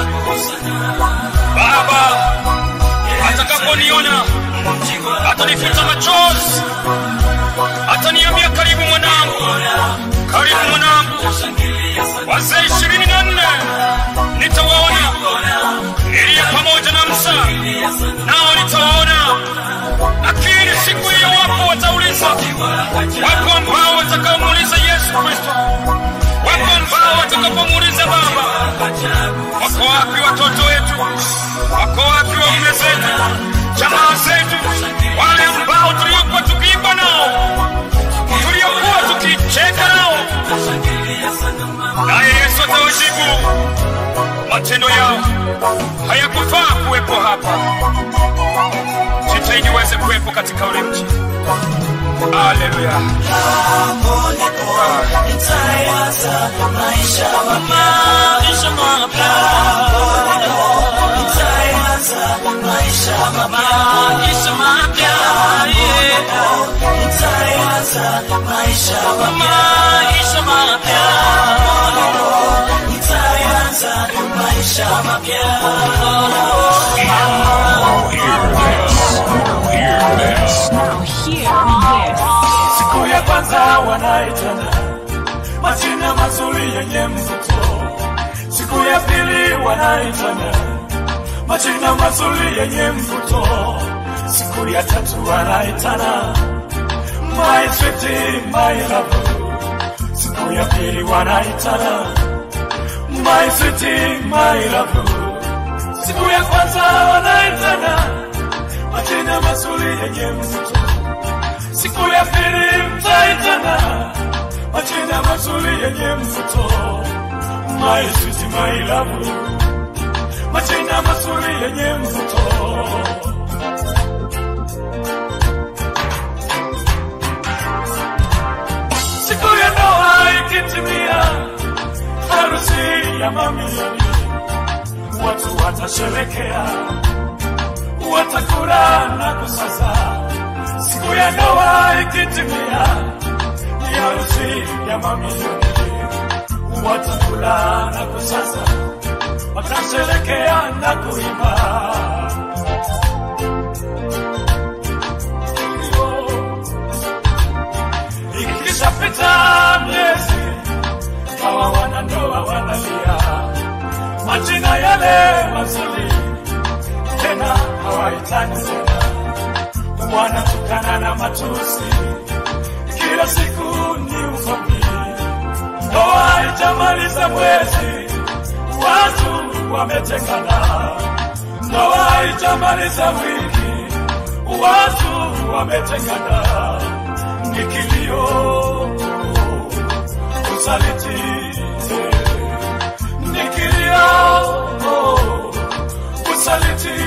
Baba atakaponiona atanifuta machozi, ataniambia karibu mwanangu, karibu mwanangu. Wazee ishirini na nne nitawaona Eliya pamoja na Musa, nao nitawaona, lakini siku hiyo wapo watauliza, wapo ambao watakaomuuliza Yesu Kristo, wapo ambao watakapomuuliza Baba, wako wapi watoto wetu? Wako wapi waume zetu, jamaa zetu, wale ambao tuliokuwa tukiimba nao, tuliokuwa tukicheka nao? Naye Yesu atawajibu, matendo yao hayakufaa kuwepo hapa. Jitahidi uweze kuwepo katika ule mji. Haleluya. Maisha mapya. Maisha mapya. Yeah. Maisha maisha mapya siku ya kwanza wanaitana majina mazuri yenye mvuto siku ya pili wanaitana majina mazuri yenye mvuto siku ya tatu wanaitana my sweetie, my love siku ya pili wanaitana my sweetie, my love siku ya kwanza wanaitana majina mazuri yenye mvuto siku ya pili mtaitana majina mazuri yenye mvuto my sweetie, my love majina mazuri yenye mvuto siku ya ndoa ikitimia, harusi ya mamilioni, watu watasherekea, watakula na kusaza. Siku ya ndoa ikitimia, ni harusi ya mamilioni, watakula na kusaza, watasherekea na kuimba. ikishapita miezi hawa wanandoa wanalia majina yale mazuri tena hawahitaji tena wanatukana na matusi kila siku ni ugomvi ndoa haijamaliza mwezi watu wametengana ndoa haijamaliza wiki watu wametengana ni kilio usaliti ni kilio usaliti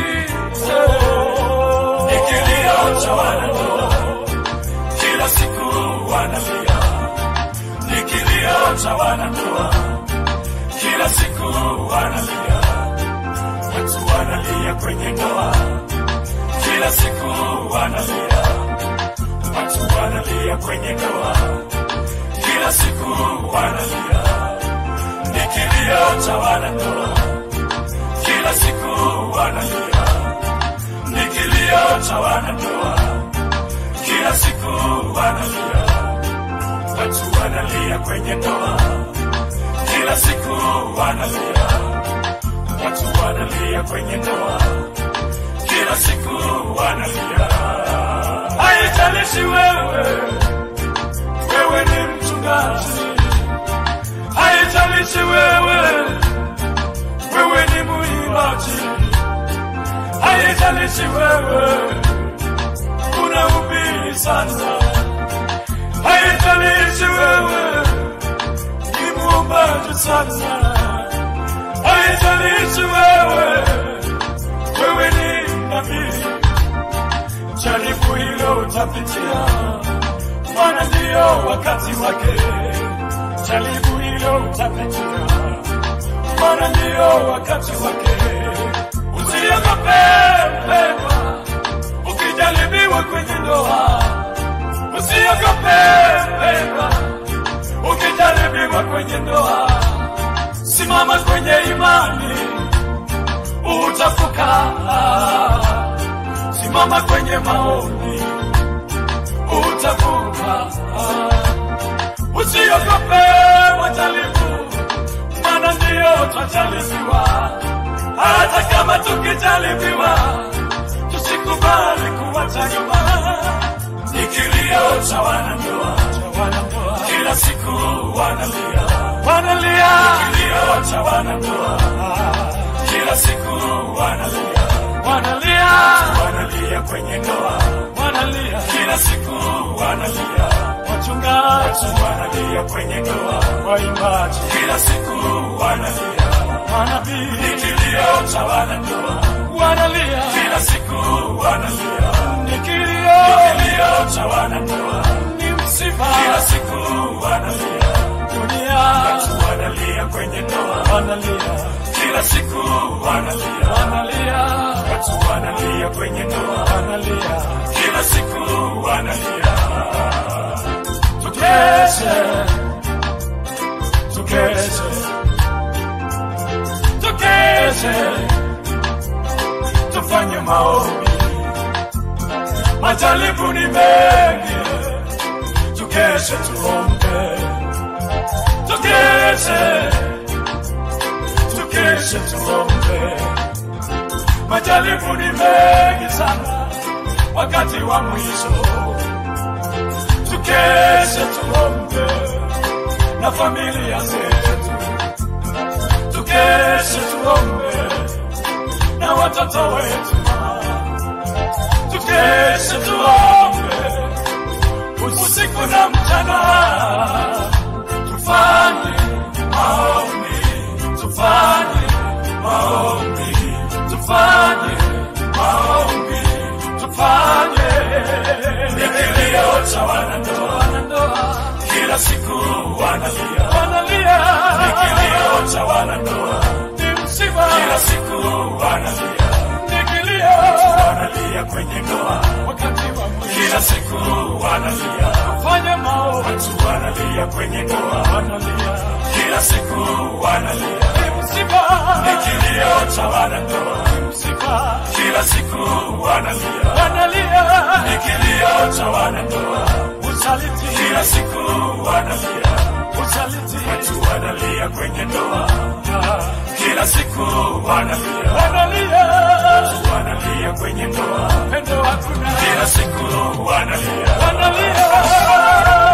ni kilio cha wanandoa kila siku wanalia ni kilio cha wanandoa kila siku wanalia watu wanalia kwenye ndoa kila siku wanalia watu wanalia kwenye ndoa kila siku wanalia ni kilio cha wanandoa kila siku wanalia ni kilio cha wanandoa kila siku wanalia watu wanalia kwenye ndoa kila siku wanalia watu wanalia kwenye ndoa kila siku wanalia haijalishi wewe wewe ni mchungaji haijalishi wewe wewe ni muimbaji haijalishi wewe unahubiri sana haijalishi wewe ni muombaji sana haijalishi wewe wewe ni nabii jaribu hilo utapitia, maana ndiyo wakati wake. Jaribu hilo utapitia, maana ndiyo wakati wake. Usiogope mpendwa, ukijaribiwa kwenye ndoa. Usiogope mpendwa, ukijaribiwa kwenye ndoa. Simama kwenye imani, utavuka simama kwenye maombi utavuka. Usiogope majaribu, maana ndiyo twajaribiwa. Hata kama tukijaribiwa, tusikubali kuwacha nyuma. Ni kilio cha wanandoa, kila siku wanalia, wanalia. Ni kilio cha wanandoa, kila siku wanalia wanalia wanalia kwenye ndoa wanalia kila siku wanalia wachungaji wanalia kwenye ndoa waimbaji kila siku wanalia manabii ni kilio cha wanandoa wanalia kila siku wanalia ni kilio ni kilio cha wanandoa ni msiba kila siku wanalia dunia watu wanalia kwenye ndoa wanalia kila siku wanalia wanalia watu wanalia kwenye ndoa wanalia kila siku wanalia tukeshe tukeshe tukeshe tufanye maombi majaribu ni mengi tukeshe tuombe tukeshe tukeshe tuombe majaribu ni mengi sana wakati wa mwisho tukeshe tuombe na familia zetu tukeshe tuombe na watoto wetu tukeshe tuombe usiku na mchana tufanye maombi tufanye maombi tufanye maombi tufanye kilio cha wanandoa kila siku wanalia wanalia ni kilio cha wanandoa ni msiba kila siku wanalia ni kilio wanalia kwenye ndoa wakati wa mwisho kila siku wanalia fanya mao watu wanalia kwenye ndoa wanalia kila siku wanalia ni msiba ni kilio cha wanandoa ni msiba kila siku wanalia wanalia ni kilio cha wanandoa usaliti kila siku wanalia usaliti watu wanalia kwenye ndoa kila siku wanalia wanalia watu wanalia kwenye ndoa pendo hakuna kila siku wanalia wanalia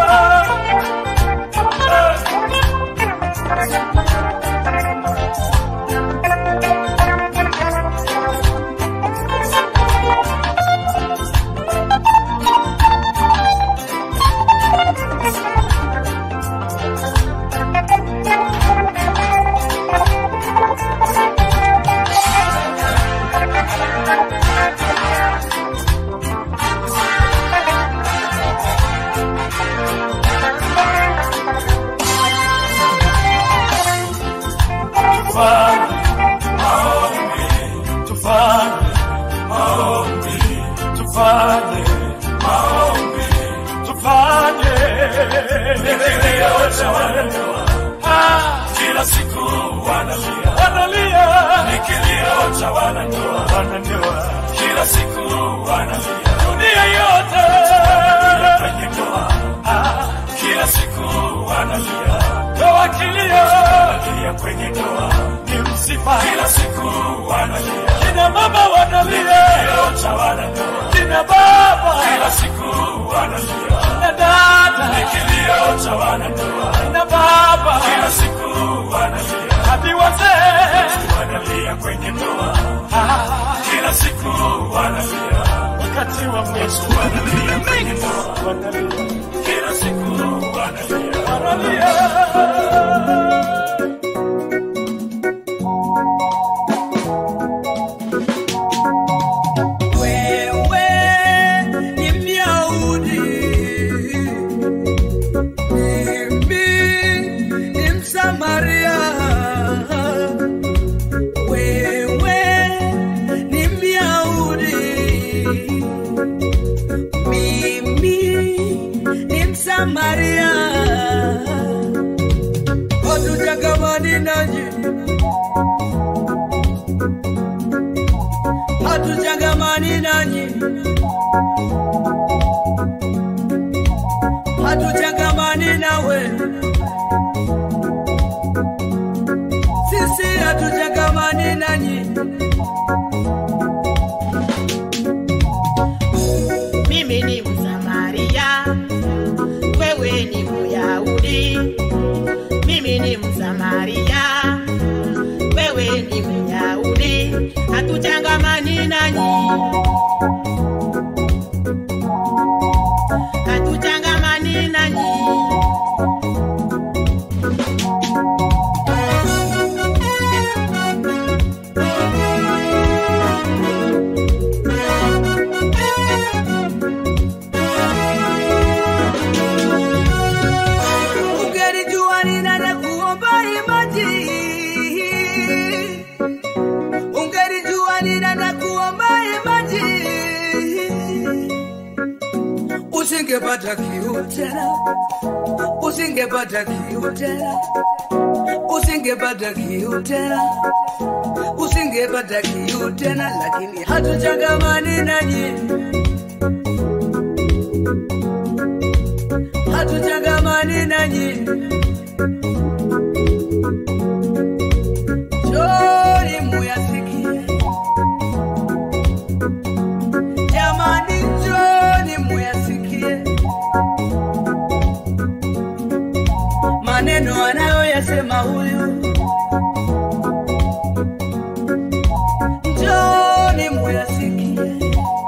tufanye maombi tufanye maombi tufanye maombi tufanye kilio cha wanandoa kila siku wanalia wanalia ni kilio cha wanandoa wanandoa kila siku wanalia dunia yote kwenye ndoa kila siku wanalia ndoa kilio wanalia kwenye ndoa ni msiba kila siku wanalia kina mama wanalia kilio cha wanandoa kina baba kila siku wanalia kina dada ni kilio cha wanandoa kina baba kila siku wanalia hadi wazee wanalia kwenye ndoa kila siku wanalia wakati wa mwisho wanalia kwenye ndoa wanalia kila siku wanalia wanalia Wewe ni Myahudi, mimi ni Msamaria. Wewe ni Myahudi, mimi ni Msamaria. Hatuchangamani nanyi, hatuchangamani nanyi, hatuchangamani nawe, sisi hatuchangamani nanyi. mimi ni Msamaria, wewe ni Myahudi. Mimi ni Msamaria, wewe ni Myahudi, hatuchangamani nanyi, hatuchangamani nanyi. Ungelijua ninaenda kuomba imaji, ungelijua ninaenda kuomba imaji, usingepata kiu tena, usingepata kiu tena, usingepata kiu tena. usingepata kiu tena, lakini hatuchangamani nanyi, hatuchangamani nanyi. Njoni muyasikie, jamani, njoni muyasikie maneno anayoyasema huyu. Njoni muyasikie.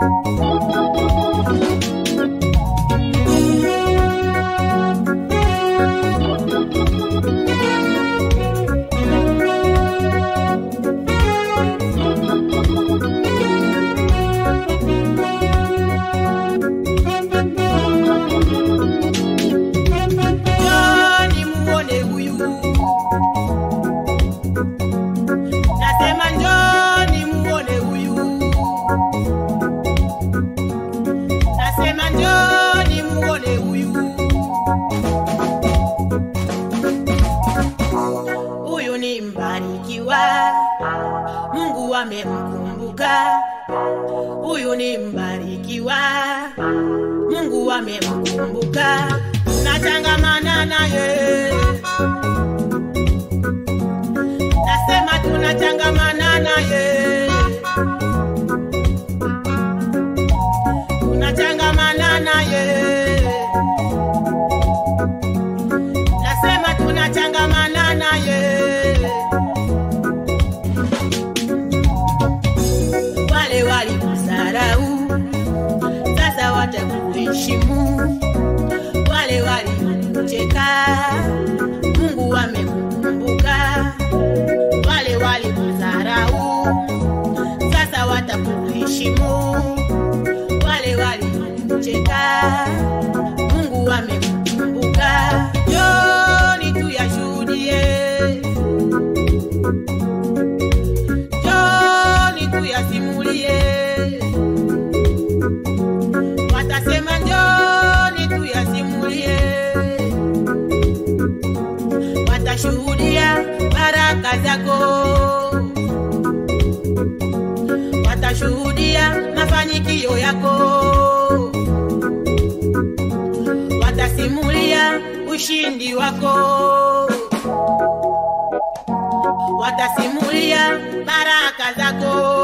Njoni muone huyu. Nasema njoni muone huyu. Nasema njoni muone huyu. Huyu ni mbarikiwa, Mungu amemkumbuka. Huyu ni mbarikiwa, Mungu amemkumbuka. Tunatangamana naye, nasema tunatangamana naye, tunatangamana naye, nasema tunatangamana naye. Wale walikusarau sasa watakuheshimu wale walikucheka, Mungu amekukumbuka. Wale walikudharau, sasa watakuheshimu. Wale walikucheka, Mungu amekukumbuka. Njoni tuyashuhudie, njoni tuyasimulie watasema njoni tuyasimulie, watashuhudia baraka zako, watashuhudia mafanikio yako, watasimulia ushindi wako, watasimulia baraka zako.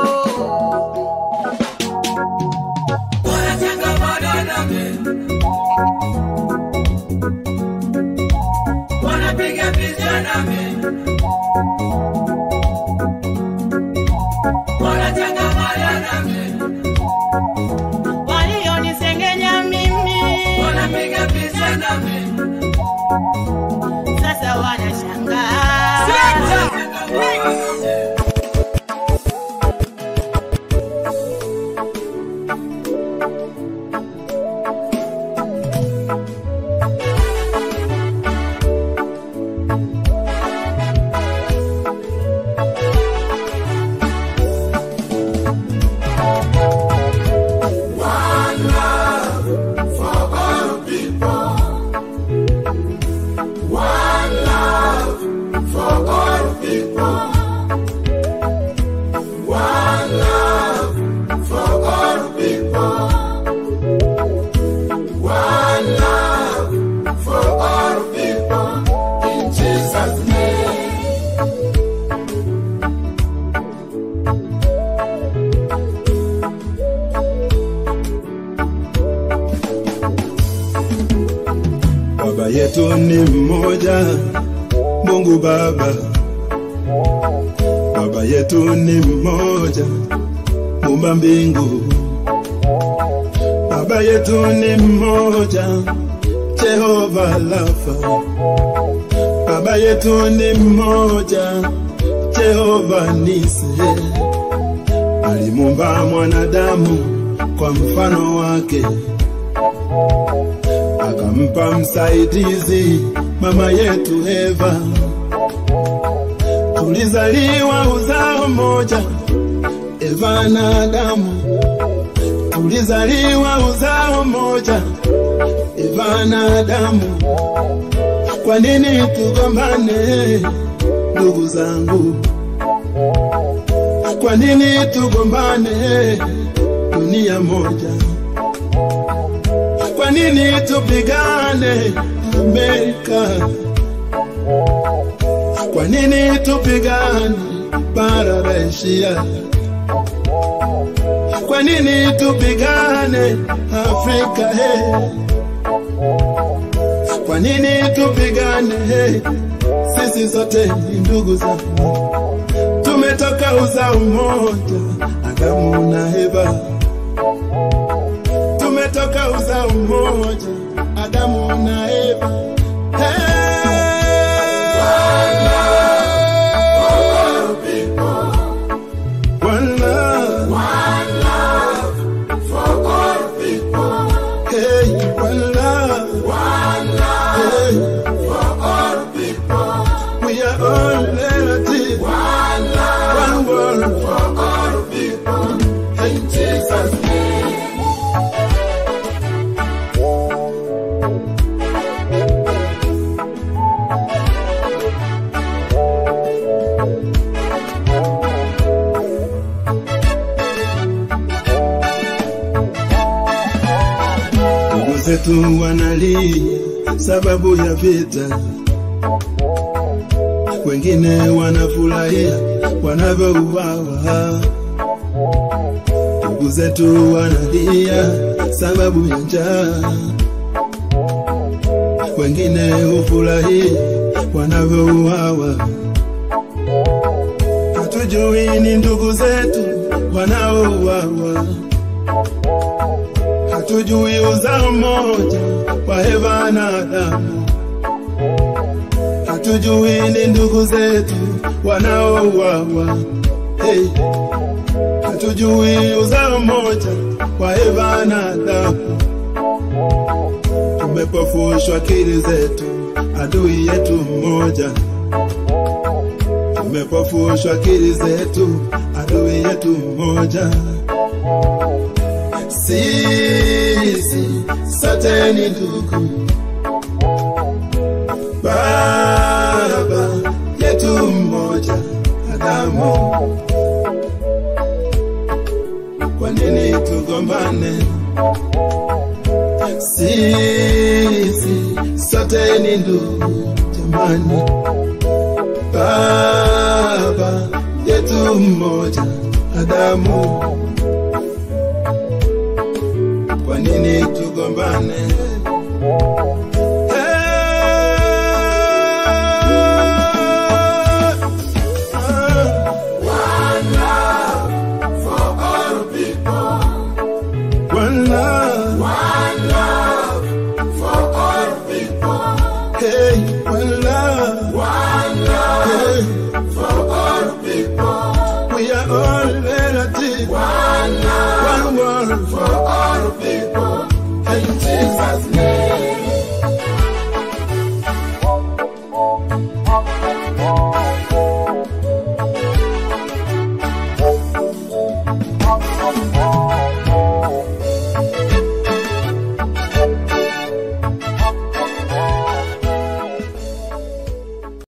Wanatangamana nami, wanapiga picha nami, wanatangamana nami, walionisengenya mimi wanapiga picha nami. sasa wanashangaa Baba yetu ni mmoja, Mungu Baba. Baba yetu ni mmoja, Muumba mbingu. Baba yetu ni mmoja, Jehova Rafa. Baba yetu ni mmoja, Jehova Nisi. Alimuumba mwanadamu kwa mfano wake akampa msaidizi mama yetu Eva. Tulizaliwa uzao mmoja, Eva na Adamu. Tulizaliwa uzao mmoja, Eva na Adamu. Kwa nini tugombane, ndugu zangu? Kwa nini tugombane dunia moja? Kwa nini tupigane Amerika? Kwa nini tupigane bara la Asia? Kwa nini tupigane Afrika? Hey. Kwa nini tupigane? Hey. Sisi sote ni ndugu zangu, tumetoka uzao mmoja, Adamu na Eva. Tumetoka uzao mmoja, Adamu na Eva. One love. Hey, one love. Hey. We are all relatives. One world for all people. In Jesus' name. Ndugu zetu wanalia sababu ya vita, wengine wanafurahia wanavyouawa. Ndugu zetu wanalia sababu ya njaa, wengine hufurahia wanavyouawa. Hatujui ni ndugu zetu wanaouawa hatujui uzao mmoja wa Eva na Adamu, hatujui ni ndugu zetu wanaouawa. Hey, hatujui uzao mmoja wa Eva na Adamu. Tumepofushwa akili zetu, adui yetu mmoja. Tumepofushwa akili zetu, adui yetu mmoja sisi sote ni ndugu. Baba yetu mmoja Adamu, kwa nini tugombane? Sisi sote ni ndugu jamani. Baba yetu mmoja Adamu, kwa nini tugombane? One love. Hey, one love. Hey. We are all relatives. One world for all people. In Jesus' name. Thank you.